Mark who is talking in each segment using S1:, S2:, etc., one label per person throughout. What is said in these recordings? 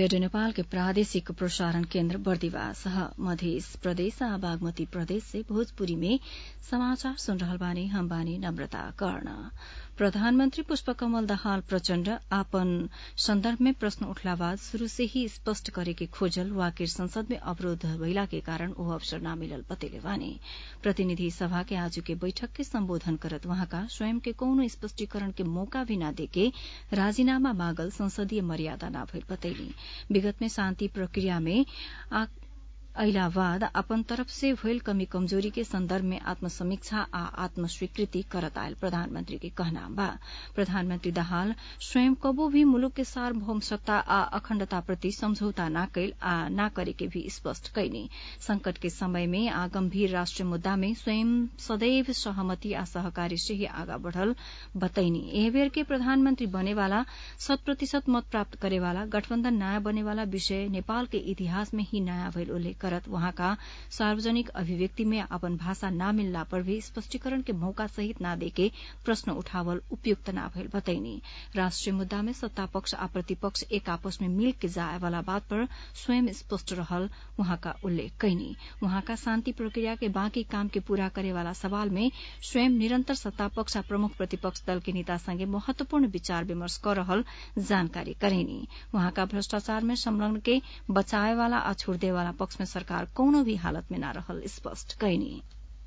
S1: radio Nepal के प्रादेशिक प्रसारण केन्द्र बर्दिवास मध्य प्रदेश आ बागमती प्रदेश से भोजपुरी में समाचार सुन रहल बानी हम बानी नम्रता कर्ण प्रधानमन्त्री पुष्पकमल दाहाल प्रचण्ड आपन सन्दर्भ में प्रश्न उठला बाद शुरू से ही स्पष्ट करेके खोजल वाकिर संसद में अवरोध भइला के कारण ओ अवसर न मिलल बतेले बानी प्रतिनिधि सभा के आज के बैठक के सम्बोधन करत वहाँका स्वयं के कौनो स्पष्टीकरण के मौका भी न देके राजीनामा मांगल संसदीय मर्यादा न भइल बतैली विगत में शान्ति प्रक्रिया में अइला बाद अपन तरफ से भइल कमी कमजोरी के संदर्भ में आत्मसमीक्षा आ आत्मस्वीकृति करत आयल प्रधानमंत्री के कहना बा प्रधानमंत्री दाहाल स्वयं कबो भी मुलुक के सार्वभौम सत्ता आ अखण्डता प्रति समझौता न कैल आ न करे के भी स्पष्ट कैनी संकट के समय में आ गम्भीर राष्ट्रिय मुद्दा में स्वयं सदैव सहमति आ सहकारी से ही आगा बढ़ल बतैनी एह बेर के प्रधानमंत्री बनेवाला शत प्रतिशत मत प्राप्त करेवाला गठबन्धन नयाँ बनेवाला विषय नेपाल के इतिहास में ही नयाँ भइल उल्लेख करत वहाँका सार्वजनिक अभिव्यक्ति में अपन भाषा न मिलला पर भी स्पष्टीकरण के मौका सहित न देके प्रश्न उठावल उपयुक्त न भइल बतैनी राष्ट्रिय मुद्दा में सत्ता पक्ष आ प्रतिपक्ष एक आपस में मिल के जाए वाला बात पर स्वयं स्पष्ट रहल वहाँका उल्लेख कैनी वहाँका शान्ति प्रक्रिया के बाँकी काम के पूरा करे वाला सवाल में स्वयं निरन्तर सत्ता पक्ष आ प्रमुख प्रतिपक्ष दल के नेता संगे महत्वपूर्ण विचार विमर्श कर रहल जानकारी करेनी वहाँका भ्रष्टाचार में संलग्न के बचाए वाला आ छोड़ वाला पक्ष में सरकार कौनो भी हालत में न रहल स्पष्ट कैनी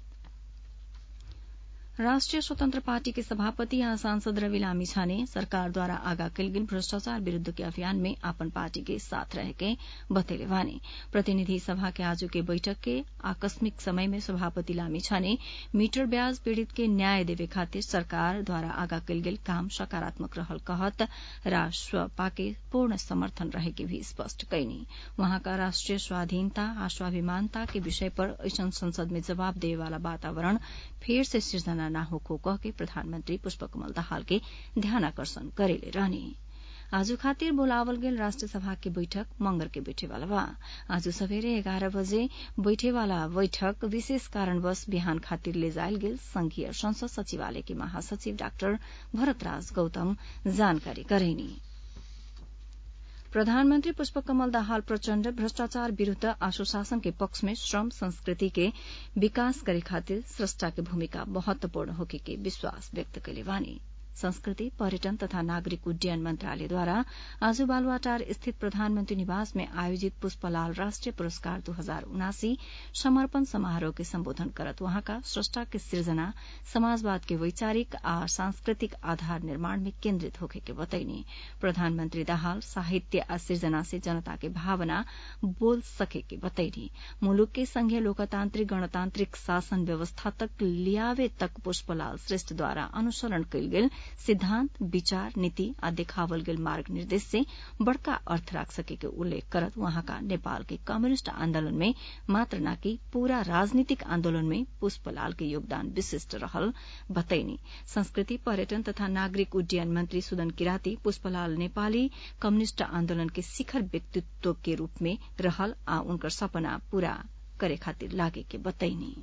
S1: राष्ट्रिय स्वतन्त्र पार्टी के सभापति आ सांसद रवि लामी छाने सरकारद्वारा आगा कैल गेल भ्रष्टाचार विरूद्ध के अभियान में आपन पार्टी के साथ रह के बतेले वानी प्रतिनिधि सभा के आजू के बैठक के आकस्मिक समय में सभापति लामी छाने मीटर ब्याज पीड़ित के न्याय देवे खातिर सरकार द्वारा आगा कैल गेल काम सकारात्मक रहल कहत राष्ट्रपा के पूर्ण समर्थन रहे के भी स्पष्ट कैनी वहाँका राष्ट्रिय स्वाधीनता आ स्वाभिमानता के विषय पर ऐसन संसद में जवाब देवे वाला वातावरण फेर से सृजना न होको कह के प्रधानमन्त्री पुष्पकमल दाहाल के ध्यान आकर्षण करेले रहने आज खातिर बोलावल गेल राष्ट्र सभा के बैठक मंगर के बैठेवाला बा आज सवेरे एघार बजे बैठेवाला बैठक विशेष कारणवश बिहान खातिर ले जायल गेल संघीय संसद सचिवालय के महासचिव डाक्टर भरतराज गौतम जानकारी करेनी प्रधानमन्त्री पुष्पकमल दाहाल प्रचण्ड भ्रष्टाचार विरूद्ध आ सुशासन के पक्ष में श्रम संस्कृति के विकास करे खातिर स्रष्टा के भूमिका महत्वपूर्ण होके के विश्वास व्यक्त कैले बानी संस्कृति पर्यटन तथा नागरिक उड्डयन मन्त्रालयद्वारा आज बालुवाटार स्थित प्रधानमन्त्री निवास में आयोजित पुष्पलाल राष्ट्रिय पुरस्कार दू हजार उनासी समर्पण समारोह के सम्बोधन करत वहाँका स्रष्टा के सृजना समाजवाद के वैचारिक आ सांस्कृतिक आधार निर्माण में केन्द्रित होखे के बतैनी प्रधानमन्त्री दाहाल साहित्य आ सृजना से जनता के भावना बोल सके के बतैनी मुलुक के संघीय लोकतान्त्रिक गणतान्त्रिक शासन व्यवस्था तक लियावे तक पुष्पलाल श्रेष्ठद्वारा अनुसरण कैल गेल सिद्धान्त विचार नीति आ देखावल गेल मार्ग निर्देश से बड़का अर्थ राख सके के उल्लेख करत वहाँका नेपाल के कम्युनिष्ट आन्दोलन में मात्र न कि पूरा राजनीतिक आन्दोलन में पुष्पलाल के योगदान विशिष्ट रहल बतैनी संस्कृति पर्यटन तथा नागरिक उड्डयन मन्त्री सुदन किराती पुष्पलाल नेपाली कम्युनिष्ट आन्दोलन के शिखर व्यक्तित्व के रूप में रहल आ उनकर सपना पूरा करे खातिर लागे के बतैनी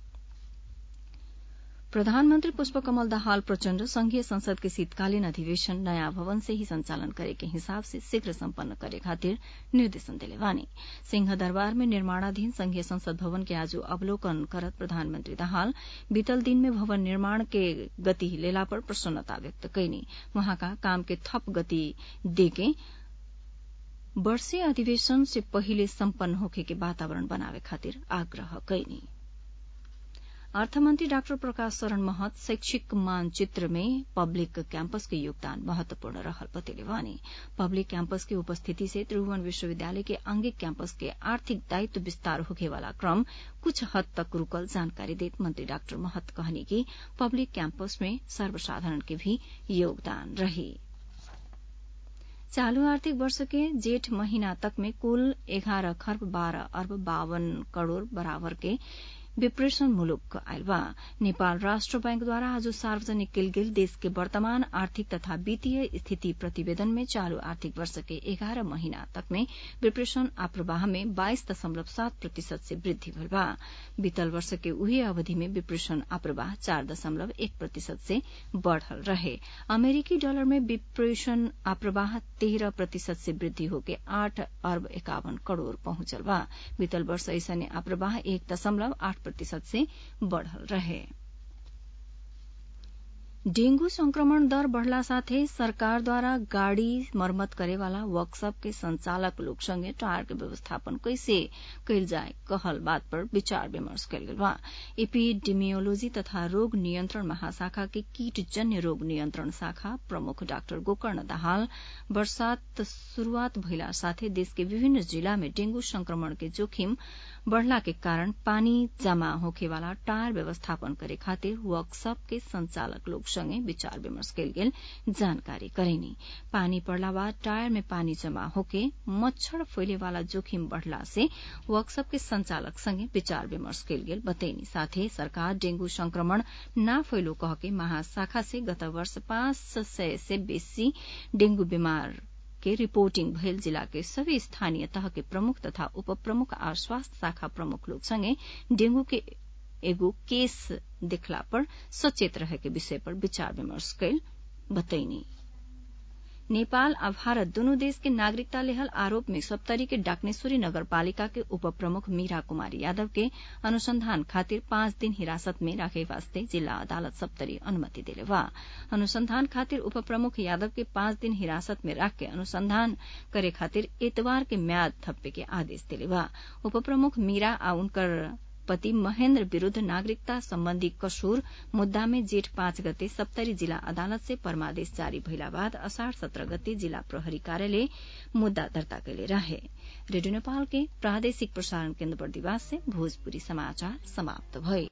S1: प्रधानमन्त्री पुष्पकमल दाहाल प्रचण्ड संघीय संसद के शीतकालीन अधिवेशन नयाँ भवन से ही संचालन करे के हिसाब से शीघ्र सम्पन्न करे खातिर निर्देशन दिले वानी सिंह दरबार में निर्माणाधीन संघीय संसद भवन के आज अवलोकन करत प्रधानमन्त्री दाहाल बीतल दिन में भवन निर्माण के गति लेला पर प्रसन्नता व्यक्त कैनी वहाँका काम के थप गति देके वर्षीय अधिवेशन से पहिले सम्पन्न होखे के वातावरण बनावे खातिर आग्रह कैनी अर्थमन्त्री डाक्टर प्रकाश शरण महत शैक्षिक मानचित्र में पब्लिक कैंपस के योगदान महत्वपूर्ण रहल बतेले वानी पब्लिक कैंपस के उपस्थिति से त्रिभुवन विश्वविद्यालय के आंगिक कैंपस के आर्थिक दायित्व विस्तार होखे वाला क्रम कुछ हद तक रुकल जानकारी देत मंत्री डाक्टर महत कहनी कि पब्लिक कैंपस में सर्वसाधारण के भी योगदान रही चालू आर्थिक वर्ष के जेठ महीना तक में कुल एघारह खर्ब बाह्र अर्ब बावन करोड़ बराबर के विप्रेशन मुलुक आयल बा नेपाल राष्ट्र बैंकद्वारा आज सार्वजनिक कयल गेल देश के वर्तमान आर्थिक तथा वित्तीय स्थिति प्रतिवेदन में चालू आर्थिक वर्ष के एघारह महीना तक में विप्रेशन आप्रवाह में बाइस दशमलव सात प्रतिशत से वृद्धि भइल बा बीतल वर्ष के उही अवधि में विप्रेशन आप्रवाह चार दशमलव एक प्रतिशत से बढ़ल रहे अमेरिकी डॉलर में विप्रेशन आप्रवाह तेरह प्रतिशत से वृद्धि होके आठ अर्ब इक्यावन करोड़ पहुंचल बा बीतल वर्ष ऐसने आप्रवाह एक दशमलव आठ प्रतिशत से बढ़ल रहे डेंगू संक्रमण दर बढ़ला साथै सरकारद्वारा गाड़ी मरम्मत करेवाला वर्कशॉप के संचालक लोग संगे टायर के व्यवस्थापन कैसे कैल जाए कहल बात पर विचार विमर्श कयल गेल बा एपीडेमियोलॉजी तथा रोग नियंत्रण महाशाखा के कीटजन्य रोग नियंत्रण शाखा प्रमुख डाक्टर गोकर्ण दाहाल वर्षात शुरूआत भइला साथै देश के विभिन्न जिला में डेंगू संक्रमण के जोखिम बढ़ला के कारण पानी जमा होखेवाला टायर व्यवस्थापन करे खातिर वर्कशॉप के संचालक लोग संगे विचार विमर्श कयल गेल जानकारी करेनी पानी पड़ला बाद टायर में पानी जमा होके मच्छर फैले वाला जोखिम बढ़ला से वर्कशॉप के संचालक संगे विचार विमर्श कयल गेल बतैनी साथै सरकार डेंगू संक्रमण न फैलो कह के महाशाखा से गत वर्ष पाँच सय से बेसी डेंगू बीमार के रिपोर्टिंग भयल जिला के सभी स्थानीय तह के प्रमुख तथा उप प्रमुख आ स्वास्थ्य शाखा प्रमुख लोग संगे डेंगू के एगो केस देखला पर सचेत रहे के विषय पर विचार विमर्श कैल बतैनी नेपाल आ भारत दुनू देश के नागरिकता लेहल आरोप में सप्तरी के डाकनेश्वरी नगरपालिका के उप प्रमुख मीरा कुमारी यादव के अनुसंधान खातिर पाँच दिन हिरासत में राखे वास्ते जिला अदालत सप्तरी अनुमति दिले बा अनुसंधान खातिर उप प्रमुख यादव के पाँच दिन हिरासत में राख के अनुसंधान करे खातिर एतवार के म्याद थप्पे के आदेश दिले बा उप प्रमुख मीरा आ उनकर पति महेन्द्र विरूद्ध नागरिकता सम्बन्धी कसूर मुद्दा में जेठ पाँच गते सप्तरी जिला अदालत से परमादेश जारी भइला बाद असाढ़ सत्र गते जिला प्रहरी कार्यालय मुद्दा दर्ता कैले रहे रेडियो नेपाल के प्रादेशिक प्रसारण केन्द्र बर्दिवास से भोजपुरी समाचार समाप्त भए